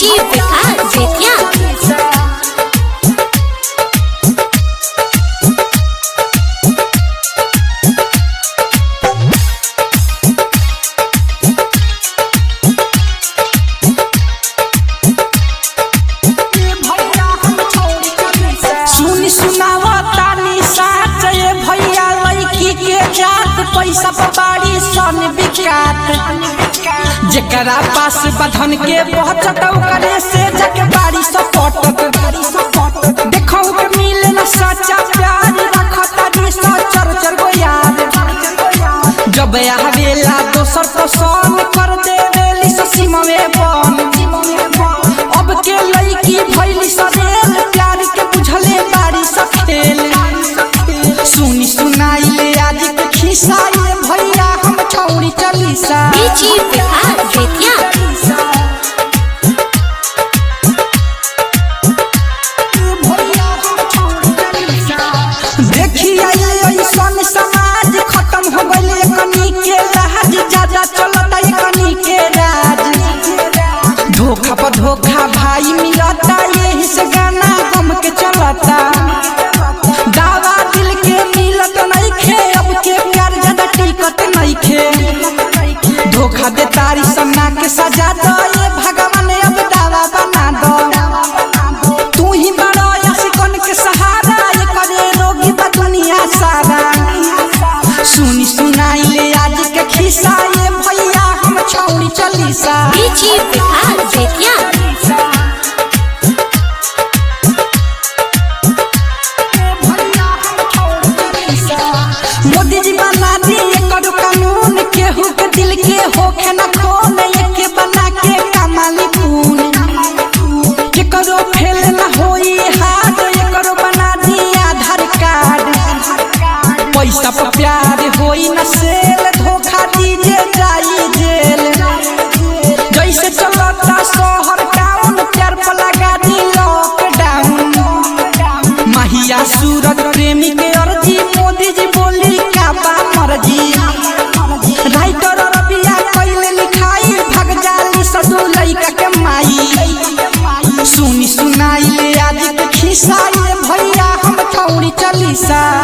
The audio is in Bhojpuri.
डीजे विकास बेतिया सुनी सुनावा तानी साथ ये भैया लड़की के जात पैसा बाड़ी सन बिकात जेकरा पास बधन के पहुंचत करे से जग बाड़ी सपोर्ट देखो के मिले न सच्चा प्यार रखता जी सचर चर गो याद जब आवेला दोसर तो सन कर देवेली ससीमा में बन अब के लड़की भैली सदेल प्यार के बुझले बाड़ी सखेल सुनी सुनाई ले आज के खिस्सा ये भैया हम छौरी चलीसा डीजे विकास बेतिया देखिए ऐसन समाज खत्म हो गइल कनी के राज ज्यादा चलता कनी के राज धोखा पर धोखा भाई मिलता यही से गाना गम के चलता दावा दिल के मिलत नहीं खे अब के प्यार ज्यादा टिकत नहीं खे धोखा दे तारी सन्ना के सजा दो ये भगवान अब दावा बना दो तू ही बड़ो यसिकन के सहारा ये करे रोगी बा दुनिया सारा सुनी सुनाई ले आज के खिस्सा ये भैया हम छौड़ी चलीसा डीजे विकास बेतिया मोदी जी बना दिए करू कानून केहू के दिल के होखे न खोन एके बना के कमाली पून के करो फेल न होई हाथ ये करो बना दिए आधार कार्ड पैसा पर प्यार होई न सेल धोखा दीजे जाई जेल जैसे चलता शहर टाउन प्यार पर लगा दी लॉकडाउन महिया सूरज प्रेमी के अर्जी मोदी जी बोली का बा मर्जी राइटर रबिया कइले लिखाई भग जाली सदू लइका के माई सुनी सुनाई ले आज के खिस्सा ये भैया हम छौड़ी चलीसा